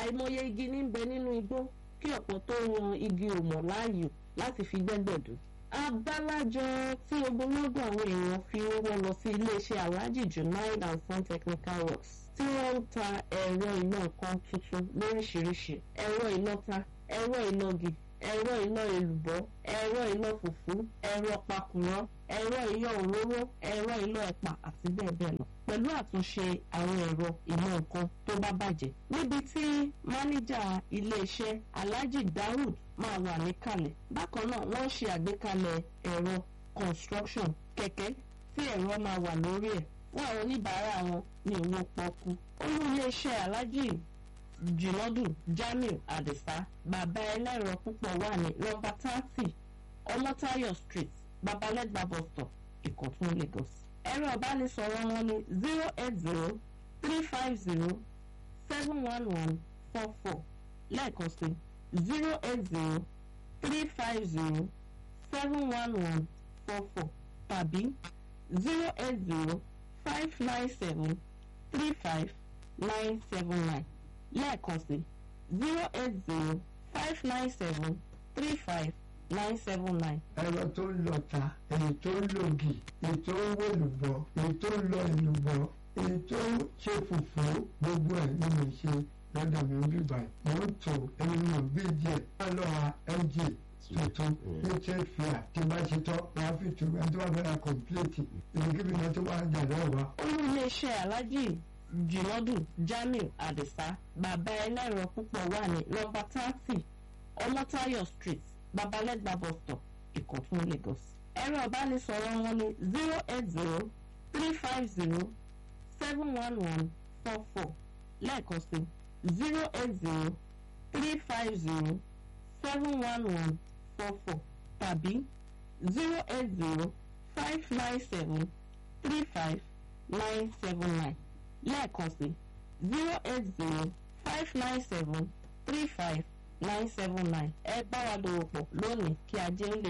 àìmọye igi ní bẹ nínú igbó kí ọ̀pọ̀ tó yan igi òmọ̀ láàyò láti fi gbẹ́gbẹ̀dù. abálájọ tí ogunlọ́gọ̀ àwọn èèyàn fi owó lọ sí iléeṣẹ́ alhaji junaid and son technical works tí wọ́n ń ta ẹ̀rọ iná nǹkan tuntun lóríṣiríṣi ẹ̀rọ ìlọta ẹ̀rọ ìlọgì ẹ̀rọ iná èlùbọ́ ẹ̀rọ iná fùfú ẹ̀rọ pakùrọ̀ ẹ̀rọ iná òróró ẹ̀rọ iná ẹ̀pà àti bẹ́ẹ̀ bẹ́ẹ̀ lọ pẹ̀lú àtúnṣe àwọn ẹ̀rọ iná nǹkan tó bá bàjẹ́ níbi tí máníjà iléeṣẹ́ alhaji daoud máa wà níkàlẹ̀ bákan náà wọ́n ṣe àgbékalẹ̀ ẹ̀rọ construction kẹ̀kẹ́ tí ẹ̀rọ máa wà lórí ẹ̀ fún àwọn oníbàárà wọn ní owó pọ́kú olú iléeṣẹ́ alhaji jìnàdù jamiu adisa bàbá ẹlẹ́rọ púpọ̀ wà ní nọ́mbà thirty ọmọtayọ street babalẹ́gbà bus stop ìkọ̀tún lagos ẹ̀rọ ìbánisọ̀rọ̀ wọn ní zero eight zero three five zero seven one one four four lẹ́ẹ̀kan sí zero eight zero three five zero seven one one four four tàbí zero eight zero five nine seven three five nine seven nine lẹ́ẹ̀kan sí zero eight zero five nine seven three five nine seven nine. ẹ̀rọ tó ń lọ ta èyí tó ń lògì èyí tó ń wèlùbọ̀ èyí tó ń lọ ìlùbọ̀ èyí tó ń ṣe fùfú gbogbo ẹ̀ ní mo ṣe lọ́dọ̀ mi ń bíbá mo ń tò ẹni mo bí díẹ̀ má lọ ra mg tuntun ní trade fair tí bá ṣe tọ́ wàá fi tu ẹni tó bá fẹ́ ra kọ̀mpléètì ìdíkíbi náà tó wà ń jà lọ́wọ́ wa. olú iléeṣẹ́ alájì jìnàdù jamiu adisa bàbá ẹlẹ́rọ púpọ̀ wà ní nọ́mbà thirty ọmọtayọ street babalẹ́gbà bus stop ìkọ̀tún lagos. ẹ̀rọ ìbánisọ̀rọ̀ wọn ní zero eight zero three five zero seven one one four four lẹ́ẹ̀kan sí zero eight zero three five zero seven one one four four tàbí zero eight zero five nine seven three five nine seven nine lẹ́ẹ̀kan sí zero eight zero five nine seven three five nine seven nine ẹ bá wa dòwò pọ̀ lónìí kí ajé ń lè.